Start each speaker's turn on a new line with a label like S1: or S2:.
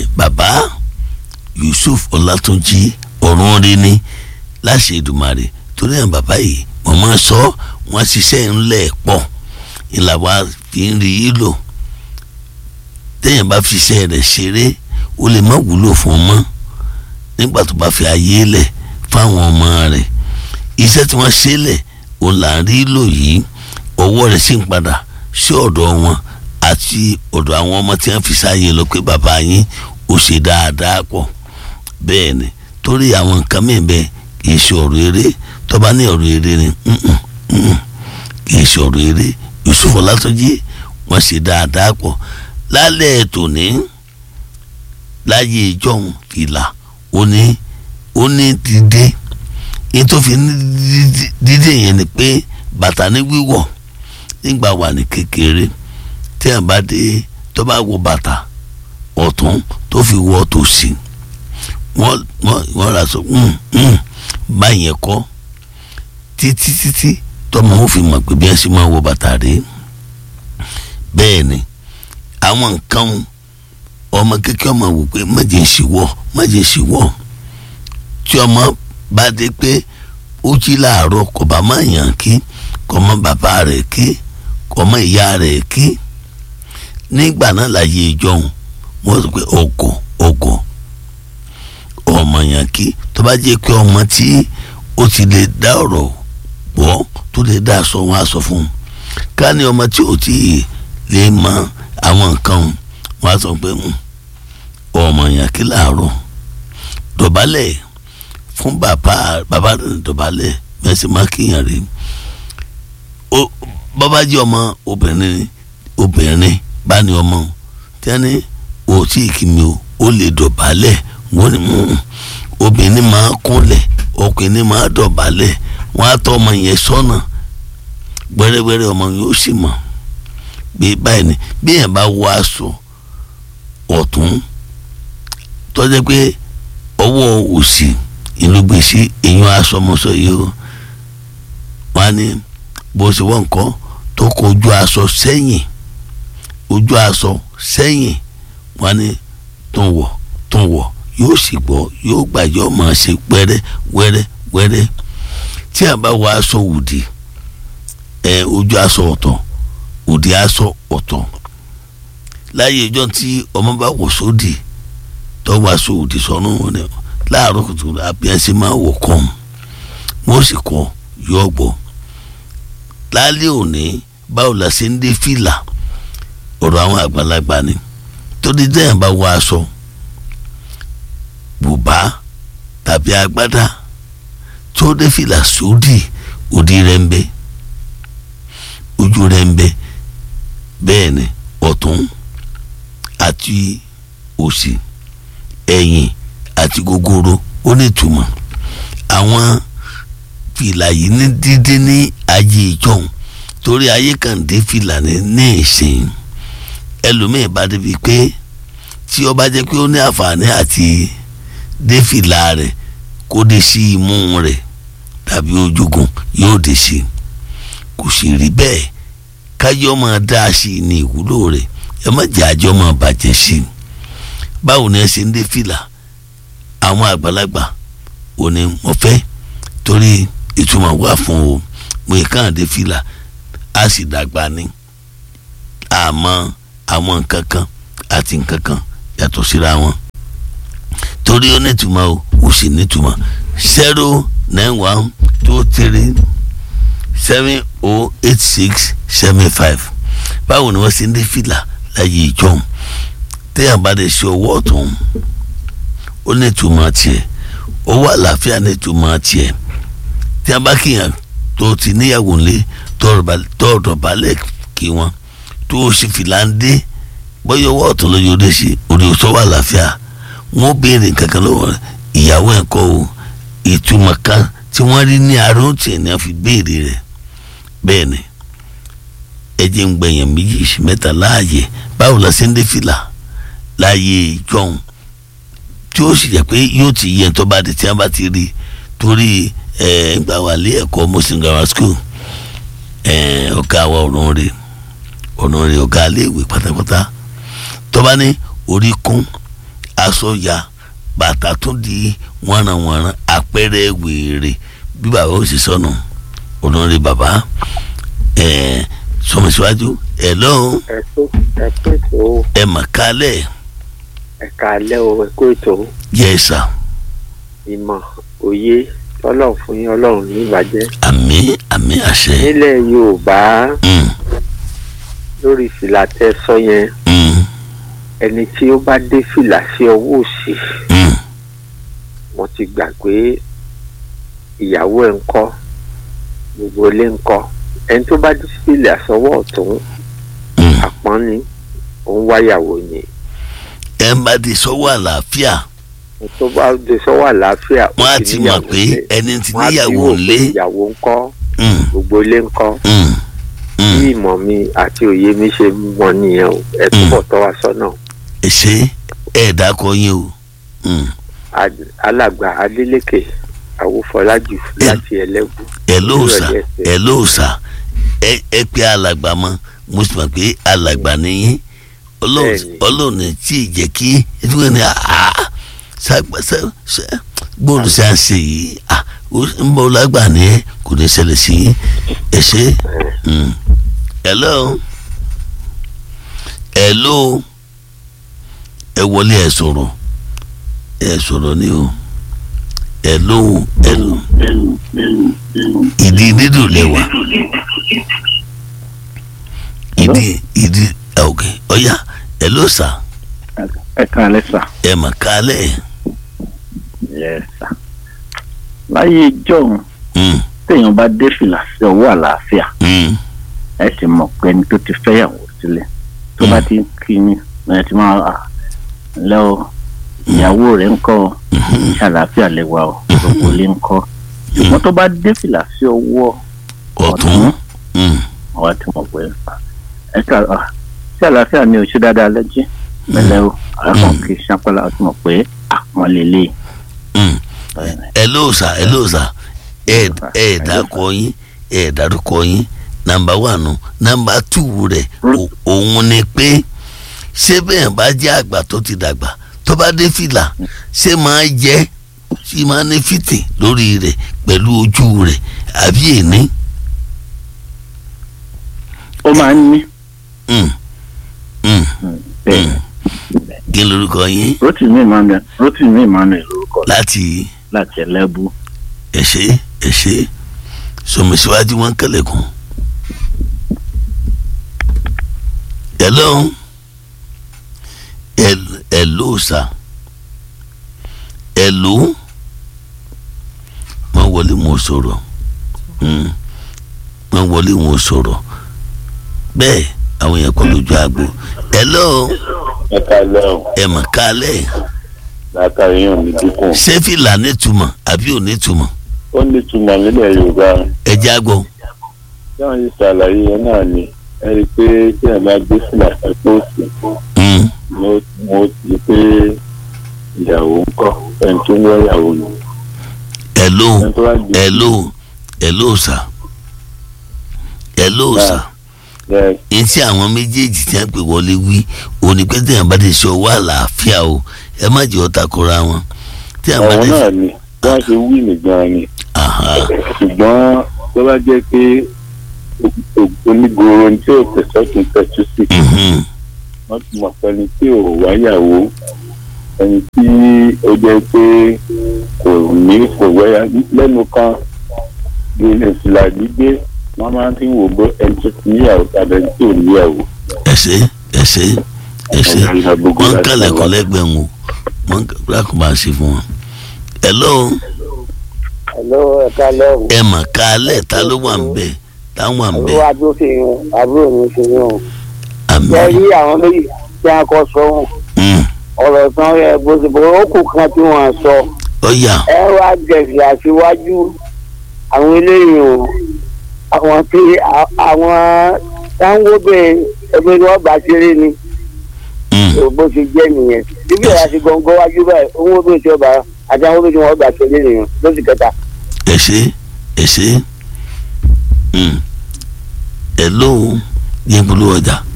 S1: bàbá Yusuf Ọlátúnjí ọ̀run rí ni láṣẹ Èdùmàrè torí àwọn bàbá yìí wọ́n máa sọ wọ́n ṣiṣẹ́ ńlẹ̀ pọ̀ ìlà wa fi ń rí i lò téèyàn bá fi iṣẹ́ rẹ̀ ṣeré ó lè má wúlò fún ọmọ nígbà tó bá fi ayé lẹ̀ fáwọn ọmọ rẹ̀ iṣẹ́ tí wọ́n ṣe lẹ̀ òun là ń rí lò yìí ọwọ́ rẹ̀ sì ń padà sí ọ̀dọ̀ wọn àti ọ̀dọ̀ àwọn ọmọ tí wọ́n fi sáyé lọ pé bàbá yín ó ṣe dáadáa pọ̀ bẹ́ẹ̀ ni torí àwọn nǹkan mìíràn bẹ́ẹ̀ kì í ṣe ọ̀rọ̀ eré tó bá ní ọ̀rọ̀ eré ni kì í ṣe ọ̀rọ̀ eré Yusuf Ọlátúnjí wọ́n ṣe dáadáa pọ̀ lálẹ́ tòní láyé ìjọ́hun fìlà ó ní ó ní dídé yín tó fi ní dídé yẹn ni pé bàtà ní wíwọ̀ nígbà wà ní kékeré tí ẹ̀ bá dé tó bá wọ bàtà ọ̀tún tó fi wọ tòsí wọ́n wọ́n wọ́n rà sọ báyẹn kọ́ títí títí tọmọ wọn fi mọ̀ pé bí ẹ ṣe máa wọ bàtà rèé bẹ́ẹ̀ ni àwọn nǹkan ọmọ kékeré ọmọ wò pé má jẹ́ ṣìwọ́ má jẹ́ ṣìwọ́ tí ọmọ bá dé pé ó jí láàárọ̀ kò bá má yàn kí kò mọ bàbá rẹ̀ kí kò mọ ìyá rẹ̀ kí nígbà náà láyé ìjọhún wọ́n sọ pé ọgọ̀ ọgọ̀ ọmọ yàn kí tó bá jẹ́ pé ọmọ tí ó ti lè dá ọ̀rọ̀ wọ́ tó lè dá aṣọ wọn aṣọ fún un ká ní ọmọ tí ò tí lè mọ àwọn nǹkan wọn á sọ pé ọmọ yàn kí láàárọ̀ dọ̀bálẹ̀ fún bàbá bàbá rẹ̀ dọ̀bálẹ̀ mẹ́sì má kíyàn rí bàbá jẹ́ ọmọ obìnrin obìnrin bá ní ọmọ tí wọ́n ní o tí ì kí mi o ó lè dọ̀bálẹ̀ wọ́n ní mú obìnrin máa kúnlẹ̀ ọkùnrin máa dọ̀bálẹ̀ wọ́n á tọ́ ọmọ yẹn sọ́nà gbẹ́rẹ́gbẹ́rẹ́ ọmọ yẹn ó sì mọ̀ bí báyìí ni bí yẹn bá wọ aṣọ ọ̀tún tọ́jú pé ọwọ́ òsì ìlú gbèsè èèyàn aṣọ ọmọọṣọ yìí o wọ́n á ní bó ṣe wọ́n nǹkan tó kọ ojú aṣọ sẹ́yìn ojú aṣọ sẹ́yìn wọ́n á ní tó ń wọ̀ tó ń wọ̀ yóò sì gbọ́ yóò gbàjọ́ máa ṣe wẹ́rẹ́ wẹ́rẹ́ wẹ́rẹ́ tí a bá wọ aṣọ òdì ẹ ojú aṣọ ọ̀tọ̀ òdì aṣọ ọ̀tọ̀ láyé ìjọ tí ọmọ bá wọ̀ sódì tọ́wọ́ aṣọ òdì sọ́nù rẹ̀ láàárọ̀ kùtù àbíyànṣe máa wọ̀ kàn wọ́n sì kọ́ yọ gbọ́ lálẹ́ òní báwo la ṣe ń dé fìlà ọ̀rọ̀ àwọn àgbàlagbà ni torí dẹ́yìn bá wọ aṣọ bùbá tàbí agbádá tó dé fìlà sódì òdì rẹ̀ ń bẹ ojú rẹ̀ ń bẹ bẹ́ẹ̀ ni ọ̀tún àti òsì ẹ̀yìn àti gogoro ó ní ìtumọ̀ àwọn fìlà yìí ní dídé ní ayé ìjọhún torí ayé kan dé fìlà ní ní ìsìn ẹlòmíì bá débi pé tí ó bá jẹ́ pé ó ní àǹfààní àti dé fìlà rẹ̀ kó dé sí imú rẹ̀ tàbí ojúgun yóò dé sí kò sì rí bẹ́ẹ̀ kájọ́ máa dá a sí ní ìwúlò rẹ̀ ẹ má jẹ́ àjọ máa bàjẹ́ sí i báwo ni ẹ ṣe ń dé fìlà àwọn àgbàlagbà ò ní mo fẹ́ torí ìtumọ̀ wà fún o mo yẹ káà dé fìlà a sì dàgbà ní àmọ́ àwọn nǹkan kan àti nǹkan kan yàtọ̀ síra wọn torí ó nítumọ̀ o ó sì nítumọ̀ zero nine one two three seven oh eight six seven five báwo ni wọ́n ṣe ń dé fìlà láyé ìjọ́un téèyàn bá lè ṣe ọwọ́ ọ̀tún ó ní ìtumọ̀ tiẹ̀ owó àlàáfíà ní ìtumọ̀ tiẹ̀ tí a bá kíyàn tó ti níyàwó ńlé tó ọ̀dọ̀ balẹ̀ kí wọn tó o sì fìlà ń dé bóyá ọwọ́ ọ̀tún lójú ọdẹ sí orí ọ̀sọ́wọ́ àlàáfíà wọn béèrè kankan lọ́wọ́ ìyàwó ẹ̀ kọ́ o ìtumọ̀ kan tí wọ́n rí ní àárọ̀ tí ẹ̀ ní a fi béèrè rẹ̀ bẹ́ẹ̀ ni ẹjẹ ń gbẹ̀yàn méjì mẹ́ta láàyè báwo la ṣe ń dé fìlà láàyè ìjọhún tí ó sì jẹ́ pé yóò ti yẹ tó bá di tí wọ́n bá ti rí torí ẹ̀ ń gbà wà lé ẹ̀kọ́ muslim grammar school ẹ̀ ọ̀gá wa ọ̀run rẹ̀ ọ̀run rẹ̀ ọ̀gá iléèwé pátápátá tó bá ní orí kún aṣọ ya bàtà tún di wọ́nranwọ̀nran àpẹẹrẹ wèrè bí bàbá ó sì sọnù olórí bàbá ẹ sọmọsíwájú ẹ lọ́hùn
S2: ẹ kú ẹ kú ètò
S1: ẹ mà kálẹ̀
S2: ẹ kálẹ́ o ẹ kú ètò
S1: yẹ sà
S2: ìmọ̀ òye ọlọ́run fún yín ọlọ́run ní ìbàjẹ́
S1: àmì àmì àṣẹ
S2: nílẹ̀ yorùbá
S1: Mm,
S2: lórí fìlà tẹ́ sọ yẹn
S1: mm,
S2: ẹni tí ó bá dé fìlà sí ọwọ́ òsì
S1: mm.
S2: wọ́n ti gbà pé ìyàwó ẹ̀ ń kọ́ gbogbo ilé ń kọ́ ẹni tó bá dé fìlà sọ́wọ́ ọ̀tún
S1: Mm.
S2: àpọ́n ni òun wáyàwó ni
S1: ẹ ń bá di sọ́wọ́ àlàáfíà
S2: ẹni tó bá dé sọ́wọ́ àlàáfíà ó
S1: wọ́n á
S2: ti
S1: ti mọ̀
S2: níyàwó
S1: pé
S2: nílé.
S1: ẹni tí
S2: Wọ́n á ti
S1: níyàwó
S2: wò pé
S1: ńlé
S2: ìyàwó ń kọ́
S1: Mm,
S2: gbogbo ilé ń kọ́
S1: mm,
S2: bí
S1: mm.
S2: ìmọ̀ mi àti òye mi ṣe mọ̀ nìyẹn o ẹ túbọ̀ tọ́ wa sọ́nà
S1: ẹ ṣe ẹ dákọ yín o Mm.
S2: Ad- alàgbà Adélékè Awófọlájù láti Ẹlẹ́bù
S1: ẹ lóòsà
S2: Ìrọ̀lẹ́ ẹsẹ̀.
S1: ẹ lóòsà ẹ ẹ pé alàgbà mọ mo sì mọ̀ pé alàgbà nìyí
S2: Bẹ́ẹ̀ni.
S1: ọlọ́run tí ì jẹ́ kí ẹdúgbò ní àá ṣàgbàṣà gbọ́dọ̀ ṣe à ń ṣe yìí à ó ń bọ̀ lágbà ní ẹ kò ní ṣẹlẹ̀ sí i ẹ ṣe Mm. hello hello ẹ wọlé ẹ sọ̀rọ̀ ẹ sọ̀rọ̀ ni o hello hello ìdí dídùn lẹ́wà ìdí ìdí ok ọ̀ya hello sir
S3: ẹ káalẹ́ sà
S1: ẹ mà kálẹ̀
S3: yẹ sà láyé ìjọ́un
S1: Mm,
S3: téèyàn bá dé fìlà sí ọwọ́ àlàáfíà
S1: mm,
S3: ẹ sì mọ̀ pé ẹni tó ti fẹ́yàwó sílẹ̀ tó bá ti ń kí ni ẹ ti máa à lẹ́ o ìyàwó rẹ̀ ń kọ́
S1: mhm,
S3: ṣe àlàáfíà lè wà o gbogbo ilé ń kọ́ ṣùgbọ́n tó bá dé fìlà sí ọwọ́
S1: ọ̀tún Mm,
S3: ọwọ́ tí mo pè é ẹ ká à ṣe àlàáfíà ni o ṣe dáadáa lẹ́jí pẹ̀lẹ́ o àkàn kì í ṣàpẹ́lá ọtí mọ̀ pé àwọn lè lè
S1: mm. hello sir hello sir ẹ ẹ dákọ yín ẹ dárúkọ yín nàmbà wànú nàmbà tù rẹ o- òun ni pé ṣé bẹ́ẹ̀ bá jẹ́ àgbà tó ti dàgbà tó bá dé fìlà ṣé máa jẹ́ ṣé máa ní fìtì lórí rẹ̀ pẹ̀lú ojú rẹ̀ àbí èní.
S3: ó máa ń ní
S1: Mm, mm,
S3: bẹ́ẹ̀
S1: kí lorúkọ yín
S3: Rotimi Emmanuel Rotimi Emmanuel lórúkọ
S1: láti
S3: láti ẹlẹ́bù
S1: ẹ̀ṣẹ́ ẹ̀ṣẹ́ sọmọsíwájú wọn kẹlẹ̀kùn. hello Hel- hello sir hello wọ́n wọlé wọn ò sọ̀rọ̀ Mm. wọ́n wọlé wọn ò sọ̀rọ̀ bẹ́ẹ̀ àwọn èèyàn kọ́ lójú àgbo hello
S4: ẹ káalẹ́ o
S1: ẹ̀ mọ̀ kálẹ̀
S4: látàrí yàn mí dínkù
S1: ṣé fìlà nítumọ̀ àbí ò nítumọ̀
S4: ó ní túmọ̀ nílẹ̀ yorùbá
S1: ẹ jágbọ́.
S4: tí wọ́n ti ṣàlàyé yẹn náà ni ẹ rí i pé tí ẹ bá gbé fìlà pẹ́pẹ́ òsì
S1: Mm.
S4: mo mo ti pé ìyàwó ń kọ́ ẹni tó ń wọ́ ìyàwó ni
S1: hello
S4: ẹni tó bá gbé
S1: hello hello sir hello
S4: Nah.
S1: sir
S4: ẹ
S1: yín tí àwọn méjèèjì tí wọ́n pè wọlé wí òní pé tí wọ́n bá ti sọ wà láàfíà o ẹ má jẹ́ ọ̀tá kóra wọn tí wọ́n bá
S4: àwọn
S1: ti
S4: náà ni wọ́n ṣe wí nìgan ni
S1: aha
S4: ṣùgbọ́n tó bá jẹ́ pé onígoro tí ò tẹ̀sọ́ tún tẹ̀sọ́ sí
S1: mhm,
S4: wọ́n ti mọ̀ pẹ́ni tí ò wáyàwó ẹni tí ó jẹ́ pé kò ní kò wẹ́yà lẹ́nu kan ní ìfìlà gbígbé wọ́n máa ń wò bó ẹni tó ti níyàwó tàbí ẹni tí ò níyàwó.
S1: ẹ ṣé ẹ ṣé ẹ ṣé wọ́n ń kàlẹ̀kọ́ lẹ́gbẹ̀ẹ́ wọn wọ́n ń kàlẹ̀kọ́ máa ṣe fún wọn. hello
S5: Hello, ẹ kálẹ́ o.
S1: ẹ mà kálẹ̀ ta ló wà ń bẹ̀ ta wà ń bẹ̀
S5: Olúwa tó fi hàn àbúrò mi fi hàn.
S1: àmì
S5: Ṣé rí àwọn méjì tí a kọ sọ wọn?
S1: Mm,
S5: Ọ̀rọ̀ tán yẹ bó ti bọ̀ ó kù kan tí wọ́n sọ.
S1: ọ̀yà
S5: Ẹ wá gẹ̀ẹ́sì àṣewájú àwọn eléyìí o. Àwọn tí a- àwọn táńgóbè ẹgbẹ́ ni wọ́n bá ṣeré ni.
S1: Mm,
S5: Ò bó ṣe jẹ́ nìyẹn. Bíbí ẹ̀yà ti gbọ̀ngàn wájú báyìí, owó bí ti ọba àti àwọn bí ti wọ́n gbà ṣeré nìyẹn lóṣù kẹta.
S1: ẹ ṣé ẹ ṣé Mm. hello yẹn polówó ọjà